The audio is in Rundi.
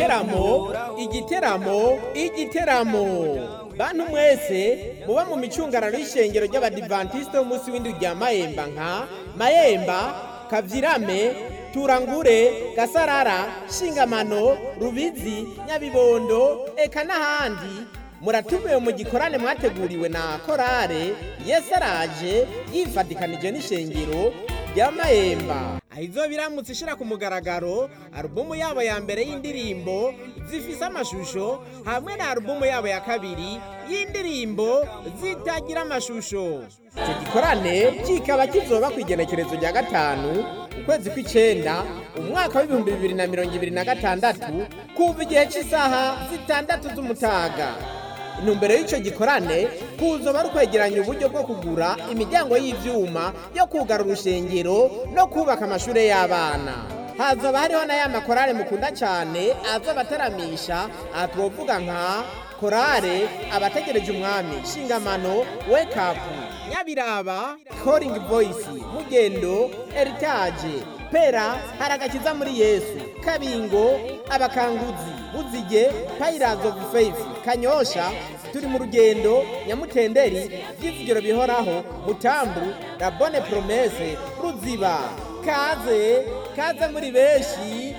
igiteramo igiteramo igiteramo bantu mwese muba mu micungararo y'ishengero ry'abadivantisite b'umunsi w'indwi rya mayemba nka mayemba kavyirame turangure gasarara shingamano rubizi nyabibondo eka n'ahandi muratumiwe mu gikorane mwateguriwe na korale yesu araje yifatikanije n'ishengero rya mayemba aho izo biramutse ishira ku mugaragaro alubumu yabo ya mbere y'indirimbo zifise amashusho hamwe na alubumu yabo ya kabiri y'indirimbo zitagira amashusho icyo gikorane kikaba kizoba ku igenekerezo rya gatanu ukwezi kw'icenda umwaka w'ibihumbi bibiri na mirongo ibiri na gatandatu kuva igihe cy'isaha zitandatu z'umutaga intumbero y'icyo gikorane kuzoba ari ukwegeranya uburyo bwo kugura imiryango y'ivyuma yo kugara urushengero no kubaka amashure y'abana hazoba hariho na ya makorale mukunda cyane aza abataramisha aha twovuga nka korale abategereje umwami shingamano wake up nyabiraba calling voice mugendo heritage pera haragakiza muri yesu kabingo abakanguzi buzige pirates of faith kanyosha turi mu rugendo nyamutenderi by'ivugiro bihoraho mutambu la bonne promesse ruziba kaze kaze muri benshi